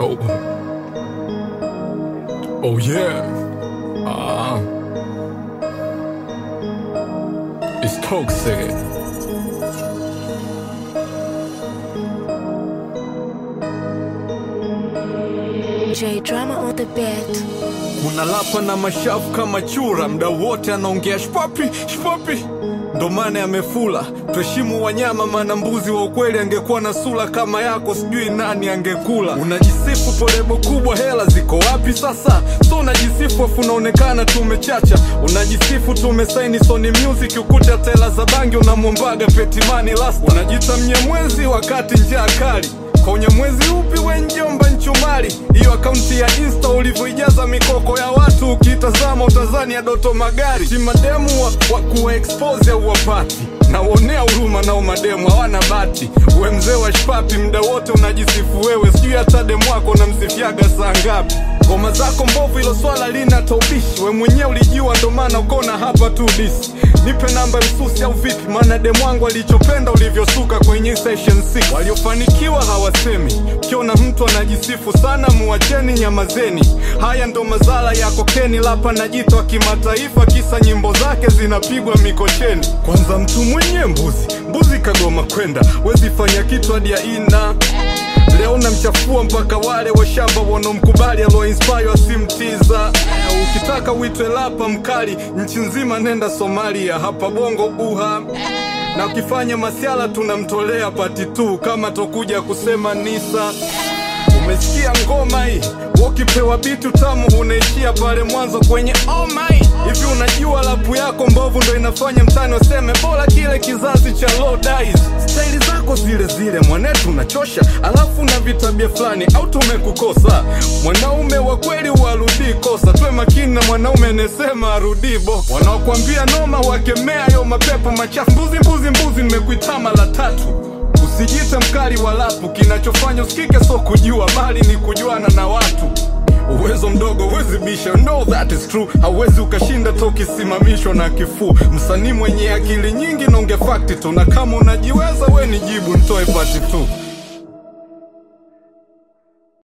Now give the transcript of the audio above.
Yo. Oh yeah. Ah. It's toxic. J drama on the beat. Unalapa na mashavu kama chura, mda wote anaongea shpapi shpapi, ndo maana yamefula. Tuheshimu wanyama, maana mbuzi wa ukweli angekuwa na sura kama yako, sijui nani angekula. Unajisifu polebo kubwa, hela ziko wapi sasa? So unajisifu afu unaonekana tumechacha. Unajisifu tumesaini Sony Music, ukuta tela za bangi unamwombaga Petimani Lasta. Unajita mnyamwezi wakati njaa kali kwa unyamwezi upi we njomba nchumari? Hiyo akaunti ya Insta ulivyoijaza mikoko ya watu, ukitazama utazani ya Doto Magari. Si mademu wa, wa kuwa expose au wapati naonea huruma nao mademu hawana bati. We mzee wa shpapi, mda wote unajisifu wewe, sijui hata demu wako unamsifiaga saa ngapi? Ngoma zako mbovu, ilo swala lina taubishi. We mwenyewe ulijua, ndo maana ukona hapa tu disi. Nipe namba msusi au vipi? Maana demu wangu alichopenda ulivyosuka kwenye session 6. Waliofanikiwa hawasemi, ukiona mtu anajisifu sana, muacheni, nyamazeni. Haya ndo mazala ya kokeni, lapa na jito wa kimataifa, kisa nyimbo zake zinapigwa mikocheni. Kwanza mtu mwenye mbuzi, mbuzi kagoma kwenda, wezi fanya kitu hadi ya ina Leo namchafua mpaka wale washamba wanaomkubali aloinspire asimtiza. Eh, Ukitaka uitwe lapa mkali nchi nzima, nenda Somalia, hapa bongo uha na ukifanya masiala tunamtolea pati tu, kama tokuja kusema nisa. Umesikia ngoma hii? Ukipewa bitu tamu unaishia pale mwanzo kwenye oh my. Hivi unajua lapu yako mbovu ndo inafanya mtani waseme bora kile kizazi cha low dies. Staili zako zile zile mwanetu unachosha, alafu na vitabia fulani au tumekukosa. Mwanaume wa kweli warudii kosa, tuwe makini na mwanaume anayesema arudii bo. Wanaokwambia noma wakemea yo mapepo machafu, mbuzi mbuzi mbuzi, nimekuita mara tatu. Usijite mkali wa lapu, kinachofanya usikike so kujua, bali ni kujuana na watu. Uwezo mdogo huwezi bisha, no that is true. Hauwezi ukashinda to ukisimamishwa na kifuu. Msanii mwenye akili nyingi naonge fakti tu, na kama unajiweza we ni jibu, ntoe pati tu.